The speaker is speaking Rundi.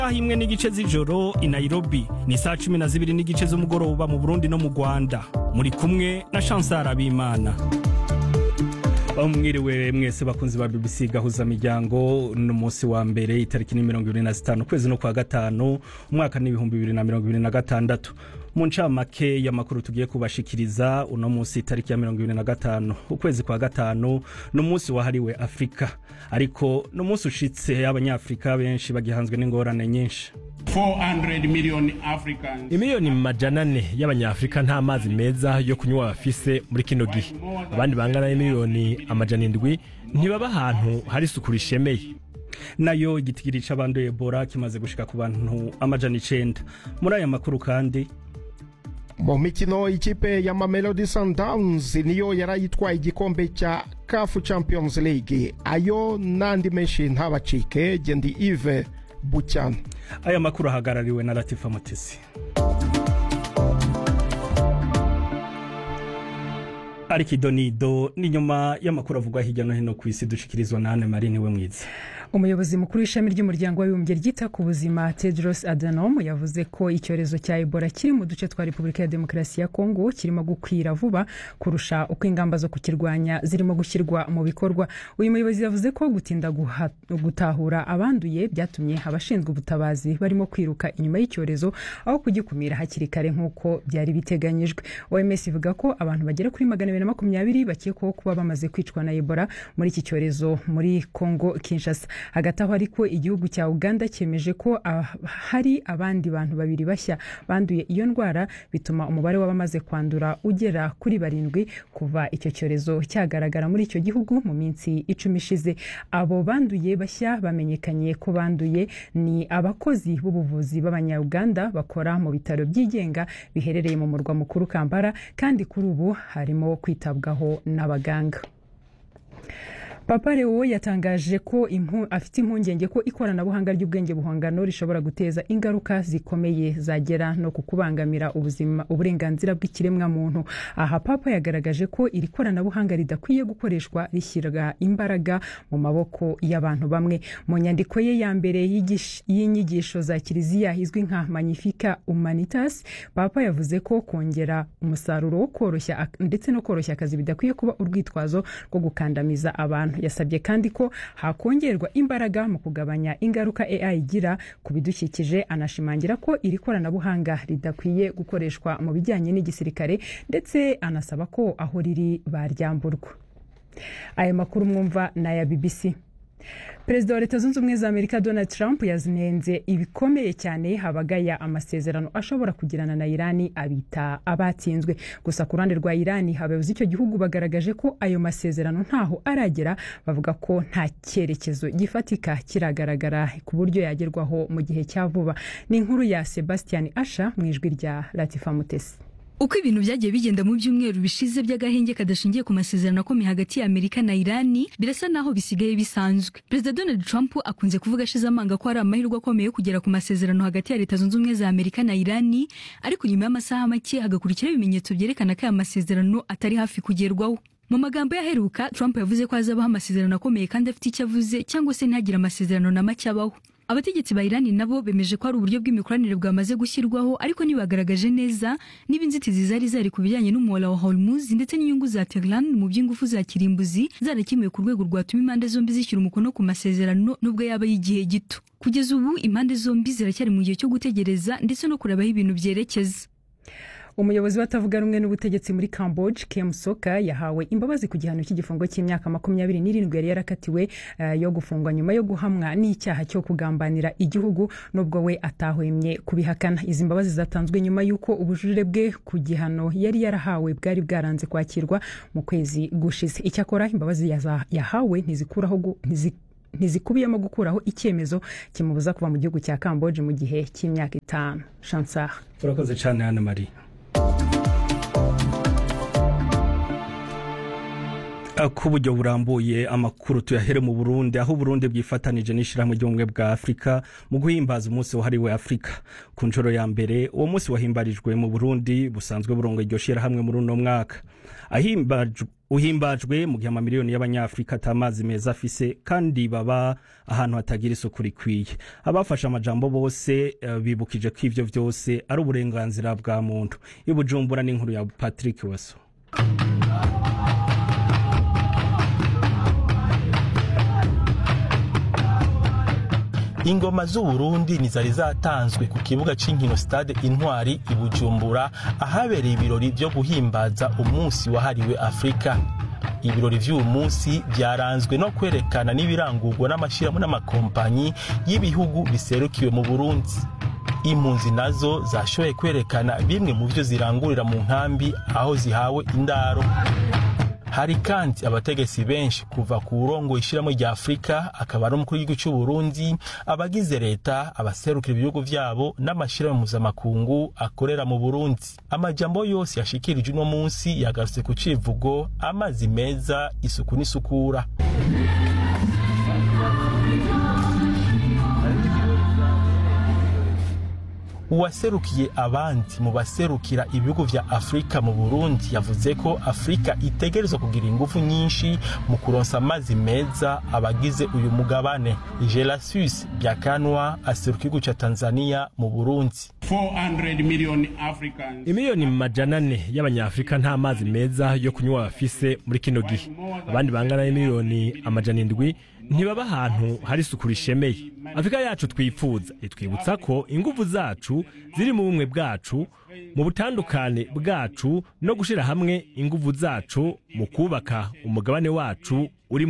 Isaha imwe n'igice z'ijoro i Nairobi ni saa cumi na zibiri n'igice z'umugoroba mu Burundi no mu Rwanda muri kumwe na Chancel Abimana mwiriwe mwese bakunzi ba BBC gahuza miryango no munsi wa mbere itariki ni mirongo ibiri na zitanu kwezi no kwa gatanu umwaka n'ibihumbi bibiri na mirongo ibiri na gatandatu mu ncamake y'amakuru tugiye kubashikiriza uno munsi itariki ya mirongo ibiri na gatanu ukwezi kwa gatanu ni umunsi wahariwe afurika ariko ni umunsi ushitse abanyafurika benshi bagihanzwe n'ingorane nyinshi 400 million Africans imiliyoni majana ane y'abanyafurika nta mazi meza yo kunywa bafise muri kino gihe abandi bangana n'imiliyoni amajana indwi ntibaba ahantu hari isuku rishemeye nayo igitigiri c'abanduye ebola kimaze gushika ku bantu amajana icenda muri aya makuru kandi mu mikino ikipe ya mamelodi sundowns niyo yarayitwaye igikombe cya kafu champions league ayo n'andi menshi ntabacike gendi ive bucyana aya makuru ahagarariwe na latifa mutesi ariko idonido ni nyuma y'amakuru avugwa hirya no hino ku isi dushikirizwa na Anne Marie niwe mwiza umuyobozi mukuru w'ishami ry'umuryango w'abibumbye ryita ku buzima tedros adhanom yavuze ko icyorezo cya ebola kiri mu duce twa repubulika ya demokarasi ya kongo kirimo gukwira vuba kurusha uko ingamba zo kukirwanya zirimo gushyirwa mu bikorwa uyu muyobozi yavuze ko gutinda gutahura abanduye byatumye abashinzwe ubutabazi barimo kwiruka inyuma y'icyorezo aho kugikumira hakiri kare nk'uko byari biteganyijwe oms ivuga ko abantu bagera kuri magana abiri na makumyabiri bakekwaho kuba bamaze kwicwa na ebola muri iki cyorezo muri kongo kinshasa hagati aho ariko igihugu cya uganda cyemeje ko uh, hari abandi bantu babiri bashya banduye iyo ndwara bituma umubare w'abamaze kwandura ugera kuri barindwi kuva icyo cyorezo cyagaragara muri icyo gihugu mu minsi icumi ishize abo banduye bashya bamenyekanye ko banduye ni abakozi b'ubuvuzi b'abanyauganda bakora mu bitaro byigenga biherereye mu murwa mukuru kampala kandi kuri ubu harimo kwitabwaho n'abaganga papa leo yatangaje ko afite impungenge ko ikoranabuhanga ry'ubwenge buhangano rishobora guteza ingaruka zikomeye zagera no ku kubangamira ubuzima uburenganzira bw'ikiremwamuntu aha papa yagaragaje ko iri koranabuhanga ridakwiye gukoreshwa rishyirwa imbaraga mu maboko y'abantu bamwe mu nyandiko ye ya mbere y'inyigisho za kiliziya izwi nka magnifica humanitas papa yavuze ko kongera umusaruro wo koroshya ndetse no koroshya akazi bidakwiye kuba urwitwazo rwo gukandamiza abantu yasabye kandi ko hakongerwa imbaraga mu kugabanya ingaruka AI igira ku bidukikije anashimangira ko iri koranabuhanga ridakwiye gukoreshwa mu bijyanye n'igisirikare ndetse anasaba ko aho riri baryamburwa aya makuru mwumva ni aya BBC perezida wa leta zunze ubumwe za amerika donald trump yazinenze ibikomeye cyane habagaya amasezerano ashobora kugirana na irani abita abatsinzwe gusa ku ruhande rwa irani abayobozi icyo gihugu bagaragaje ko ayo masezerano ntaho aragera bavuga ko nta cyerekezo gifatika kiragaragara ku buryo yagerwaho mu gihe cya vuba ni inkuru ya sebastian asha mu ijwi rya latifa mutesi uko ibintu byagiye bigenda mu byumweru bishize by'agahenge kadashingiye ku masezerano akomeye hagati ya amerika na irani birasa naho bisigaye bisanzwe perezida donald trump akunze kuvuga ashize amanga ko hari amahirwe akomeye yo kugera ku masezerano hagati ya leta zunze ubumwe za amerika na irani ariko nyuma y'amasaha make hagakurikiraho ibimenyetso byerekana ko aya masezerano atari hafi kugerwaho mu magambo yaheruka trump yavuze ko hazabaho amasezerano akomeye kandi afite icyo avuze cyangwa se ntagire amasezerano na make abaho abategetsi ba irani nabo bemeje ko hari uburyo bw'imikoranire bwamaze gushyirwaho ariko ntibagaragaje neza niba inzitizi zari zari ku bijyanye n'umuhora wa hormuz ndetse n'inyungu za tehran mu by'ingufu za kirimbuzi zarakemuwe ku rwego rwatuma impande zombi zishyira umukono ku masezerano nubwo yaba y'igihe gito kugeza ubu impande zombi ziracyari mu gihe cyo gutegereza ndetse no kureba aho ibintu byerekeza umuyobozi watavuga rumwe n'ubutegetsi muri camboge kem soka yahawe imbabazi ku gihano cy'igifungo cy'imyaka makumyabiri n'irindwi yari yarakatiwe uh, yo gufungwa nyuma yo guhamwa n'icyaha cyo kugambanira igihugu nubwo we atahwemye kubihakana izi mbabazi zatanzwe nyuma y'uko ubujurire bwe ku gihano yari yarahawe bwari bwaranze kwakirwa mu kwezi gushize icyakora imbabazi yahawe ntizikuraho ntizi ntizikubiyemo gukuraho icyemezo kimubuza kuva mu gihugu cya camboge mu gihe cy'imyaka itanu chansar urakoze cyane hano marie ku buryo burambuye amakuru tuyahere mu burundi aho uburundi bwifatanije n'ishyirahamwe ry'ubumwe bwa afurika mu guhimbaza umunsi wahariwe afurika ku nshuro ya mbere uwo munsi wahimbarijwe mu burundi busanzwe burongo iryo shyirahamwe muri uno mwaka uhimbajwe mu gihe amamiliyoni y'abanyafurika atamazi meza afise kandi baba ahantu hatagira isuku rikwiye abafashe amajambo bose uh, bibukije ko ivyo vyose ari uburenganzira bwa muntu ibujumbura n'inkuru ya patrick waso ingoma z'uburundi nizari zatanzwe ku kibuga c'inkino stade intwari i bujumbura ahabereye ibirori vyo guhimbaza umunsi wahariwe afurika ibirori vy'uyu munsi vyaranzwe no kwerekana n'ibirangurwa n'amashirahamwe n'amakompanyi y'ibihugu biserukiwe mu burundi impunzi nazo zashoboye kwerekana bimwe mu vyo zirangurira mu nkambi aho zihawe indaro hari kandi abategetsi benshi kuva ku burongo ishyiramo rya afurika akaba ari umukuru w'igihugu cy'u Burundi abagize leta abaserukira ibihugu vyabo n'amashyirahamwe mpuzamakungu akorera mu burundi amajambo yose yashikirije uno munsi yagarutse ku civugo amazi meza isuku n'isukura uwaserukiye abandi mu baserukira ibihugu vya afurika mu burundi yavuze ko afurika itegerezwa kugira ingufu nyinshi mu kuronsa amazi meza abagize uyu mugabane gelasius byakanwa aseruka igihugu ca tanzania mu burundi 400 million Africans. imiliyoni majana ane y'abanyafurika nta mazi meza yo kunywa bafise muri kino gihe abandi bangana n'imiliyoni amajana indwi ntibaba ahantu hari isuku rishemeye afurika yacu twifuza itwibutsa ko ingufu zacu ziri mu bumwe bwacu mu butandukane bwacu no gushira hamwe ingufu zacu mu kubaka umugabane wacu uri